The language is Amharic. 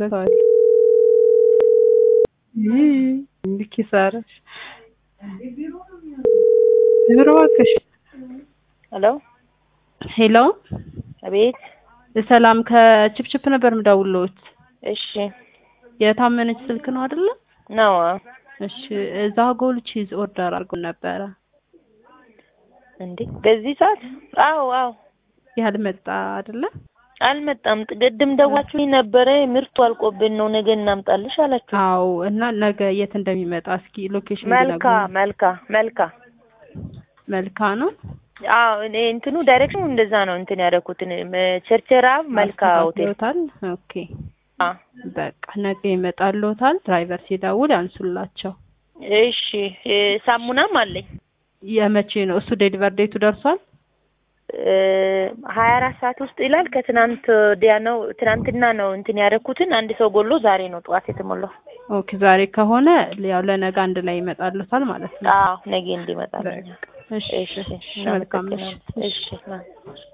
ዘግተዋል። እንዲህ ኪሳራሽ ዞር እባክሽ። ሄሎ ሄሎ አቤት። ሰላም ከችፕችፕ ነበር የምደውልዎት። እሺ የታመነች ስልክ ነው አይደለ? ነው እሺ እዛ ጎል ቺዝ ኦርደር አድርጎ ነበረ እንዴ? በዚህ ሰዓት? አዎ አዎ። ያልመጣ አይደለ? አልመጣም። ቅድም ደዋችሁኝ ነበረ ምርቱ አልቆብን ነው ነገ እናምጣልሽ አላችሁ። አዎ እና ነገ የት እንደሚመጣ እስኪ ሎኬሽን መልካ መልካ መልካ መልካ ነው። አዎ እኔ እንትኑ ዳይሬክሽኑ እንደዛ ነው እንትን ያደረኩትን ቸርቸራ መልካ ሆቴል አስተካክለውታል። ኦኬ አ በቃ ነገ ይመጣልዎታል። ድራይቨር ሲደውል ያንሱላቸው። እሺ እ ሳሙናም አለኝ የመቼ ነው እሱ? ዴሊቨር ዴቱ ደርሷል? ሀያ አራት ሰዓት ውስጥ ይላል። ከትናንት ወዲያ ነው ትናንትና ነው እንትን ያደረኩትን አንድ ሰው ጎሎ ዛሬ ነው ጠዋት የተሞላው። ኦኬ ዛሬ ከሆነ ያው ለነገ አንድ ላይ ይመጣልዎታል ማለት ነው። አዎ ነገ እንዲመጣልኝ። በቃ እሺ እሺ እሺ መልካም ምሽት። እሺ